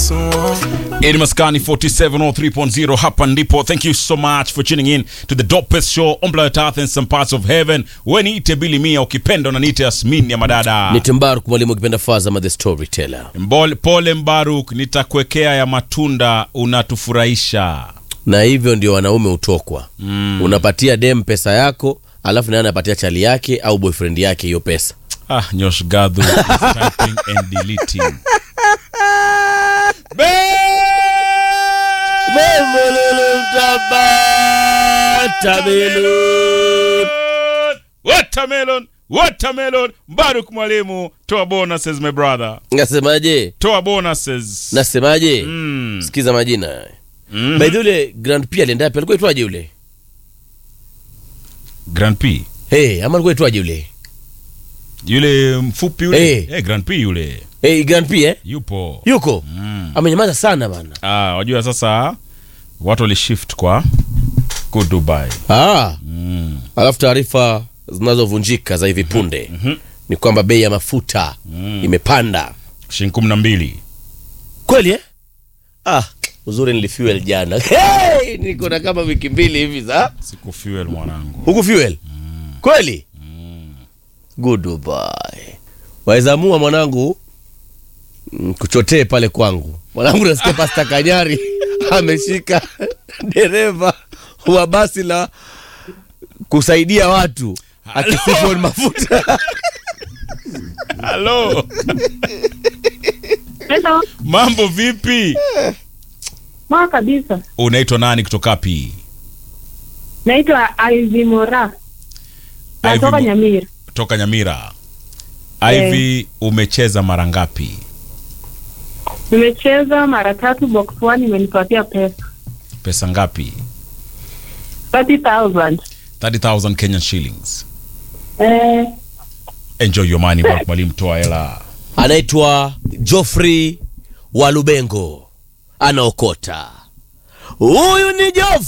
Edi Maskani 4703.0 hapa ndipo. Thank you so much for tuning in to the dopest show on planet Earth and some parts of heaven. We niite Billy Mia ukipenda unaniita Yasmin ya madada. Ni Timbaruk mwalimu ukipenda Fazama the storyteller. Mbole, pole Mbaruk, nitakuwekea ya matunda unatufurahisha. Na hivyo ndio wanaume hutokwa. Unapatia dem pesa yako, alafu naye anapatia chali yake au boyfriend yake hiyo pesa. Ah, Nyosh Gadhu is typing and deleting. Be- Watermelon, watermelon. Mbaruk mwalimu, toa bonuses my brother. Nasemaje? Toa bonuses. Nasemaje? Mm. Sikiza majina. Mhm. By the way, yule Grand P alienda wapi? Alikuwa itwaje yule? Grand P. Hey, ama alikuwa itwaje yule? Yule mfupi yule. Eh. Eh, Grand P yule. Hey, Grand P eh? Yupo. Yuko? Mm. Amenyamaza sana bana. Ah, wajua sasa watu walishift kwa go Dubai. Ah, Mm. alafu taarifa zinazovunjika za hivi punde ni kwamba bei ya mafuta imepanda. Shilingi kumi na mbili. Kweli eh? Ah, uzuri nilifuel jana. Hey, niko na kama wiki mbili hivi za Siku fuel mwanangu. huku fuel. Kweli? Goodbye. Waezamua mwanangu mm, kuchotee pale kwangu. Mwanangu nasikia Pasta Kanyari ameshika dereva wa basi la kusaidia watu akisifu mafuta. Halo. Hello. Mambo vipi? Mwa kabisa. Unaitwa nani kutoka wapi? Naitwa Ivy Mora. Natoka Ivy Mo- Nyamira. Toka Nyamira. Eh. Ivy, umecheza mara ngapi? Nimecheza mara tatu box one imenipatia pesa. Pesa ngapi? 30,000. 30,000 Kenyan shillings. Eh, Enjoy your money, Mark mwalimu, toa hela. Anaitwa Joffrey Walubengo anaokota. Huyu ni Joffrey